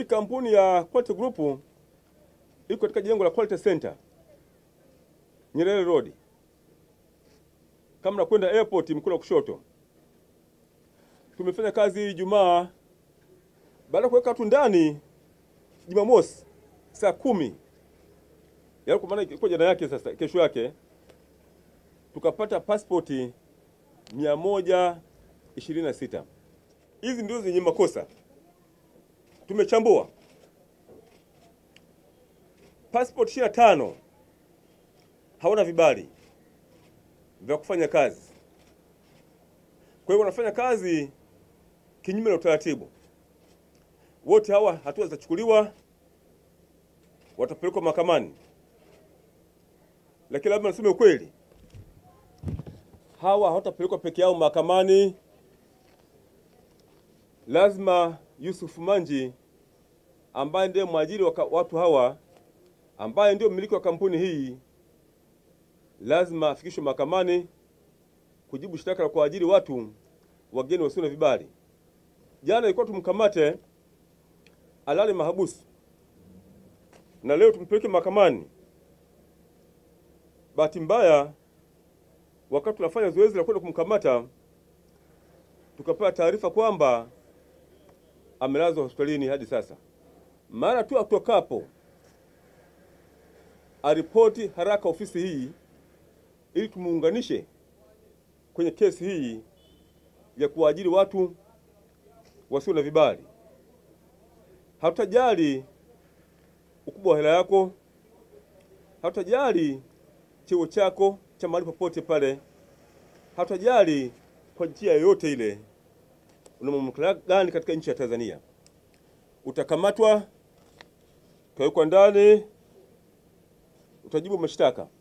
kampuni ya Quality Group iko katika jengo la Quality Center Nyerere Road, kama nakwenda airport mkono wa kushoto. Tumefanya kazi Ijumaa, baada ya kuweka watu ndani Jumamosi saa kumi yaani kwa maana ilikuwa jana yake, sasa kesho yake tukapata pasipoti mia moja ishirini na sita. Hizi ndio zenye makosa tumechambua passport ishirini na tano hawana vibali vya kufanya kazi. Kwa hiyo wanafanya kazi kinyume na utaratibu. Wote hawa hatua zitachukuliwa, watapelekwa mahakamani. Lakini labda niseme ukweli, hawa hawatapelekwa peke yao mahakamani. Lazima Yusuf Manji ambaye ndiye mwajiri wa watu hawa, ambaye ndio mmiliki wa kampuni hii, lazima afikishwe mahakamani kujibu shtaka la kuajiri watu wageni wasio na vibali. Jana ilikuwa tumkamate alale mahabusu na leo tumpeleke mahakamani. Bahati mbaya, wakati tunafanya zoezi la kwenda kumkamata, tukapewa taarifa kwamba amelazwa hospitalini hadi sasa. Mara tu atokapo aripoti haraka ofisi hii ili tumuunganishe kwenye kesi hii ya kuajiri watu wasio na vibali. Hatutajali ukubwa wa hela yako, hatutajali cheo chako cha mahali popote pale, hatutajali kwa njia yoyote ile una mamlaka gani katika nchi ya Tanzania. Utakamatwa, utawekwa ndani, utajibu mashtaka.